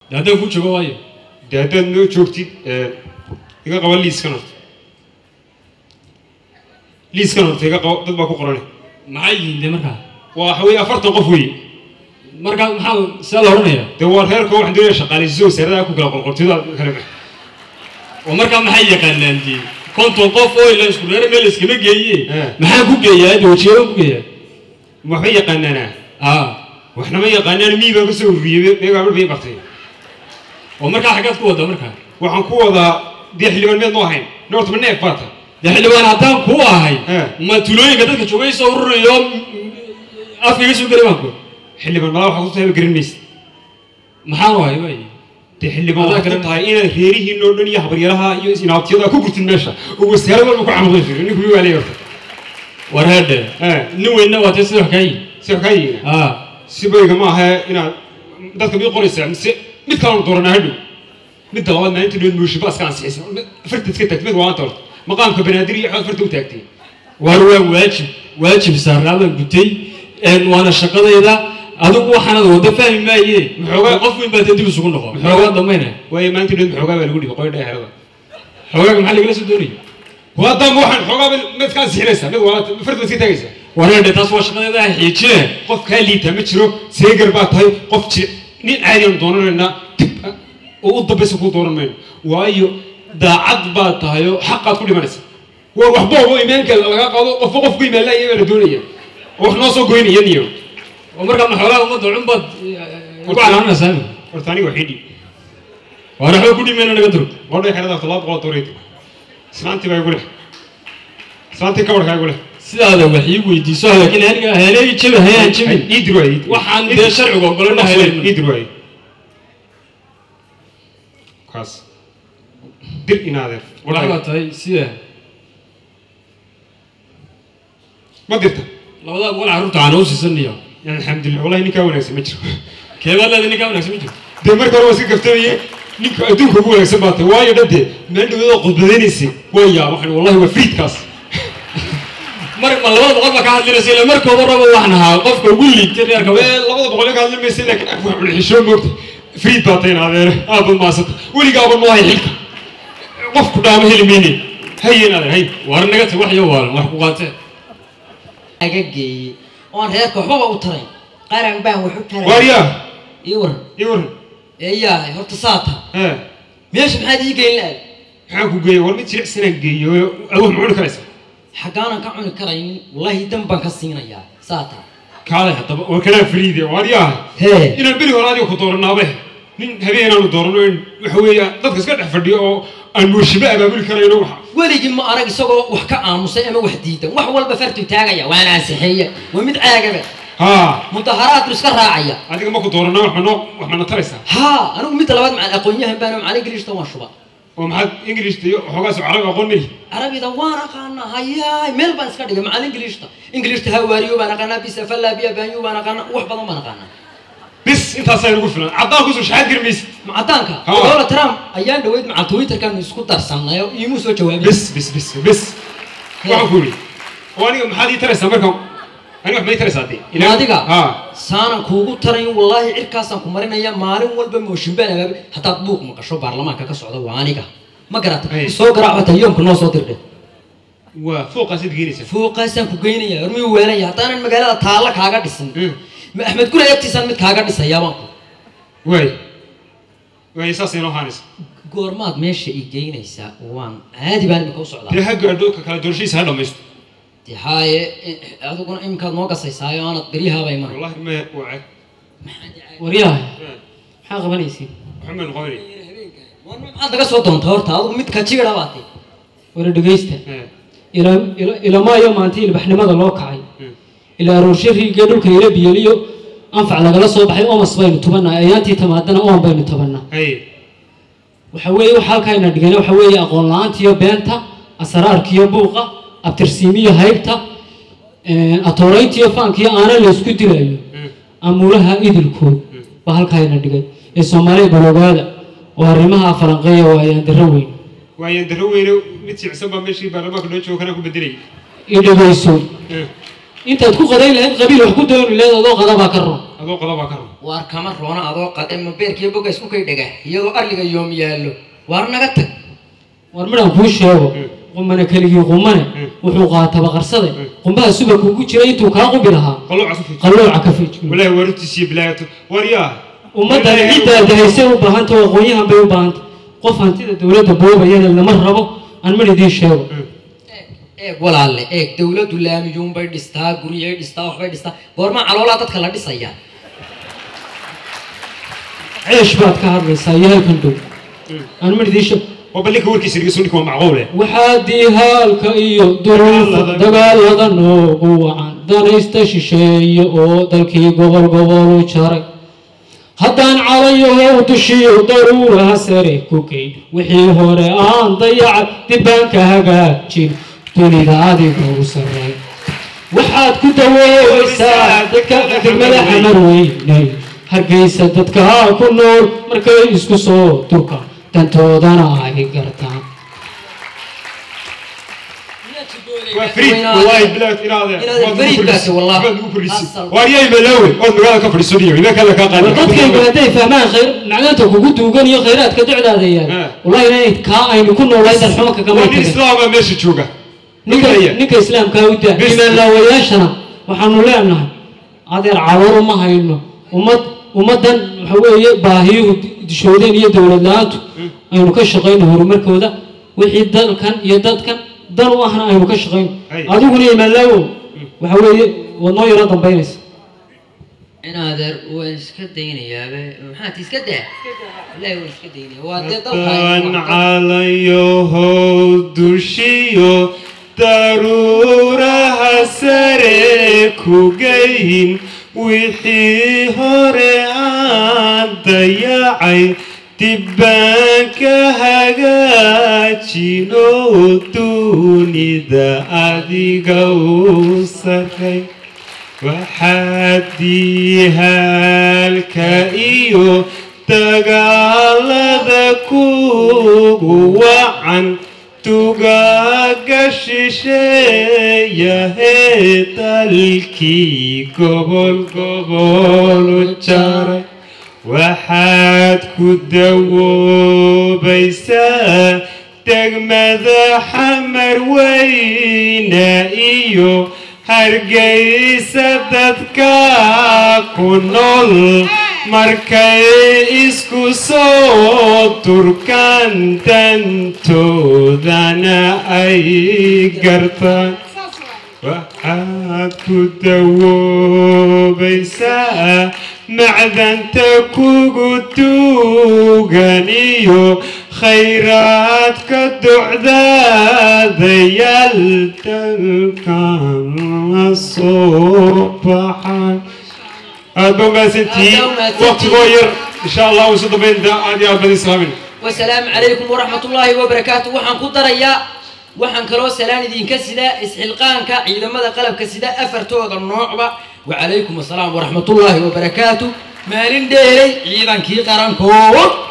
dee haddaan ku joogo waayo dee haddaad noo joogtid iga qaba liiskan horta liiskan horta iga qabo dad baa ku qorane maxay yihiin dee markaa waa waxa weeye afartan qof weeye markaa maxaa sidaa la odhanayaa dee waa reerka waxaan doonaya shaqaaleysiso wasaaradaha ku kala qorqortida kale oo markaa maxay yaqaanaan dee konton qof oo ila isku reere meel iskama geeye Eh. maxaa ku geeyaa dee wajiyadan ku geeyaa waxba yaqaanaanaa ah waxnama yaqaanaan mii baan kasoo ururiyey meegaa bay bartay oo markaa xaggaad ku waddaa markaa waxaan ku wadaa dee xildhibaan meed noo ahayn noorta ma neef baata dee xildhibaan haddaan kuu ahay Eh. ma tulooyinka dadka joogay soo ururayo afka iga soo geli baan ku xildhibaan malaa waxaa ku tahay garan maysid maxaan wahay waay dee xildhibaan Adaa waxaa garan- ku tahay inaad reerihiin oo dhan iyo habaryaraha iyo inaabtiyada ku gurtid meesha oo wasaarad walba ku camuqday jiro ninku wii waalay horta war heedhe Eh. nin weynna waa tee sida wax kaa yihi si wax kaa yihiin ah si bayga ma aha inaad dadka mid qoraysaa mise mid kalanu dooranaa hadhow midda labaad maalinta dhood mooshiba iska ansixisa farta iska taagtay mid waanta horta maqaamka banaadir iyo xood farta u taagtay war waa waajib waajib saarnaa baan gutay een waana shaqadayda adigu waxaanad wada fahmi maaye Maxoogaa- qof weyn baa dee dib isugu noqo Maxoogaa- maxoogaa dambayna waayo maalinta dhood maxoogaa baa lagu dhigay qoy dheerada xoogaaga maxaa lagala soo doonaya waa damba waxaan xoogaa mid ka ansixinaysaa mid waanta farta iska taagaysaa war heedhe taas waa shaqadayda ah xiijine qof kaa liitaa ma jiro seegar baa tahay qof jir nin caadi aan doonanaynaa dib ah, oo u dambaysa kuu dooran mayno waayo daacad baa tahay oo xaqaad ku dhimanaysa waa waxba oo imaanka laga qaado qofba qof ku imaan laaya baa la doonaya oo wax noo soo goynaya niyo oo markaa maxoogaa ummadda cun baad ku calaanaysaa horta aniga waxii dhiib war waxba ku dhimayna naga duro qodhay xerada horta laba boqol dooreyd islaantii baa igu leh islaantii kabarkaa igu leh sidaada wax ii weydiiso laakiin aniga heelay jabi hayaan jabin ii dir waay waxaan dee sharciga ogolana ii heelay dir waay kaas dir inaadeer waxbaa tahay sida ma dirta labadaa boqol carruurta aan u siisanayo alxamdulilah wallahi ninkaa wanaagsan ma jiro keebaa leeda ninkaa wanaagsan ma jiro dee marka hore waa iska gaftamaye ninka adduunka ugu wanaagsan baa tahay waayo dhade meel dhaweedoo khudbadaynaysay waa yaa waxaan wallahi waa friidkaas mar ma labada boqol baa ka hadlinaysa ila markooda raba waxaan ahaa qofka ugu liigtay reerka Ee, labada boqol ka hadli maysa laakiin af wax xishoo moogta friid baa tahay naadeere aaba maasanta weligaaba noo hay xilka qofku dhaama heli mayne haye naadeer hay war naga tag wax iyo waalan wax ku qaatee aga geeyey oon reerka waxbaba u taray qaran baan wax u taray waaryaa ii waran ii waran eeyahay horta saata ee meesha maxaad ii geyn la-aad maxaan ku geeya war mid jilicsanaan geeyo awood ma cuni karaysa xaggaanan ka cuni karaynin wallaahi dan baan ka siinayaa saata kaalay haddaba war kanaa friide waaryaa hee inaan beri hore adiga ku dooranaabe nin habeen aanu doorano in waxa weeya dadka iska dhex fadhiyo oo aan mooshiba abaabuli karayno waxa weligii ma arag isagoo wax ka aamusay ama wax diidan wax walba fartu taagaya waana ansixeeye waa mid caagaba haa mudaharaadku iska raacaya adiga ma ku dooranaa wax manoo wax mana taraysaa haa anigu midda labaad macal aqoon-yahan baan macalin ingiliishta waan shuba oo maxaad ingilishta iyo waxoogaas carabi aqoon meli carabida waan aqaanaa hayaay meel baan iska dhigay macalin ingiliishta ingiliishta hawaariyo baan aqaanaa bisafalla biyabaanyo baan aqaanaa wax badan baan aqaanaa bis intaasaa nagu filan caddaan kusoo shaxaad garmaysid macadaanka Ha. donald trump ayaan dhaweyd macal twitterkaanu isku darsanay oo iimuu soo jawaabay bis bis bis bis waxaan ku yidhi oo aniga maxaad ii taraysaa marka aniga wax ma ii taraysaa dee Ma adiga haa saanan kuugu tarayn wallaahi cirkaasaan ku marinaya maalin walba mooshin baan abaabay haddaad buuq maqasho baarlamaanka ka socda waa aniga ma garata Ay. soo garaac bata yoomka noo soo dirdhe waa fooqaasaad geenaysaa fooqaasaan ku geynaya hormiyuu weelaya haddaanan magaalada taalla kaaga dhisin Mm. ma axmed gure agtiisaan mid kaaga dhisayaa baan ku waay waay saasay noo haanaysa goormaad meesha ii geynaysaa waan caadi baan imika u socdaa dee ha gaadho ka kala doorashadiisa ha dhammaysto dee haaye eh, adiguna imikaad noo gasaysaayo aanad beryahaaba iman wallahi me waa cag waryahay maxaa qabanaysiin waxaan baan noqonay maxaad naga soo doontaa horta adigu mid kajiira baate wara dhegaysta ee ila- ila- ilamaayo maanta ilbaxnimada loo kacay Mm. ilaa aroorshe riigee dhulka ila biyeliyo anfac lagala soo baxay omas baynu tubanaa ayaantii tamaadana oon baynu tabanaa hay waxa weeye waxa halkaayna dhigana waxa weeye aqoon la-aantiyo beenta asraarkiyo buuqa abtirsiimiyo haybta atooreyntiyo faankiyo aana laysku dilayo Mm. amuulaha idilkood baa halkaayna dhigay ee soomaaliya baloogaada oo arrimaha falanqeeya waa ayaan darro weyn waayaan darro weyne mid sicsan baa meeshii baarlamaanka noo joogo kanaa ku bedelay i dhegayso ee intaad ku qadayn lahayd qabiil wax ku dooni lahayd adoo qadabaa ka roon adoo qodobaa ka rabo waar kama roona adoo qade ma beerkiiyo boga isku kay dhega iyadoo arliga yoom yaallo waar naga tag war midhaan kuu sheego qumane keligii qumane wuxuu qaataba qarsade qumbaha subaka ugu jiray intuu kaa qubi lahaa qalooca ku fiij qallooca ka fiijin walaahi waarutiis iyo bilaayato war yaa ummaddan ciddaada haysay u baahanta oo aqoonyahan bay u baahanta qof hantida dowladda boobayana lama rabo aan mar idiin sheego eeg walaalle eeg dawladdu laamiyuunbay dhistaa guryay dhistaa waxbay dhistaa goorma caloolaa dadka la dhisaya ceesh baad ka hadlaysaa iyo halkan dhow aan mar idiin sheego waa ballinka warkiisa dhegeyso ninka waa macquule waxaa dihaalka iyo duruufa dagaalada noogu wacan danaysta shisheeye oo dalkii gobol gobol u jaray haddaan calayahow dushiyo daruuraha sare ku geyn wixii hore aan dayacay dibbaanka hagaajin dunida adiga u sarray waxaad ku dawoobaysaa dadka degmada xamar weynay hargeysa dadka ku nool markay isku soo durka dantoodana ay gartaan waa fariid wallaahi bilaad inaade Inaad fariidkaasi wallaahi. waad ugu kordhisay Asal. waar yaa imalaawe ood magaalada ka fadhiiso dhiyo imaa kale kaa qaadi dadkaygu hadday fahmaan khayr macdanta kugu duugan iyo khayraadka docdaada yaal Ah. wallahi inay kaa aynu ku noolayn dar xumanka kama waa nin tagin islaama meesha jooga ninka Ninka ninka islaamkaa u daa Bes. imaanlaawayaashana waxaanu leenahay adeer calool uma hayno ummad ummaddan waxa weeye baahiyuhu dishoodeen iyo dowlad la-aantu aynu ka shaqayno horumarkooda wixii dalkan iyo dadkan dan u ahna aynu ka shaqayno Ay. adiguna imaanlaawow waxa weeye waad noo yaro dambaynaysa inaadeer waan iska daynayaabe maxaad iska daa ilaahi waan iska daynaya waa dee dan dalka calayahow dushiyo daruuraha sare ku geyn wixii hore aan dayacay dibbaanka hagaajino dunida adiga u sarray waxaad diihaalka iyo dagaalada kugu wacan tugaaga shisheeyahee dalkii gobol gobol u jaray waxaad ku dawoobaysaa degmada xamar weyne iyo hargeysa dadka ku nool markay isku soo turkaan dantoodana ay gartaan waxaad ku dawoobaysaa macdanta kugu tuugan iyo khayraadka docdaadayaal dalkan la soo baxay aad ba umahadsantihiin Aad baa umahadsantihiin. waqtigoo yar insha allah usu dambaynta aad iyo aad badi islaamin wasalaamu calaykum waraxmat ullaahi wabarakaatu waxaan ku darayaa waxaan kaloo salaan idinka sidaa isxilqaanka ciidamada qalabka sida afartooda noocba wacalaykum asalaam waraxmat ullaahi wabarakaatu maalin dheelay ciidankii qarankood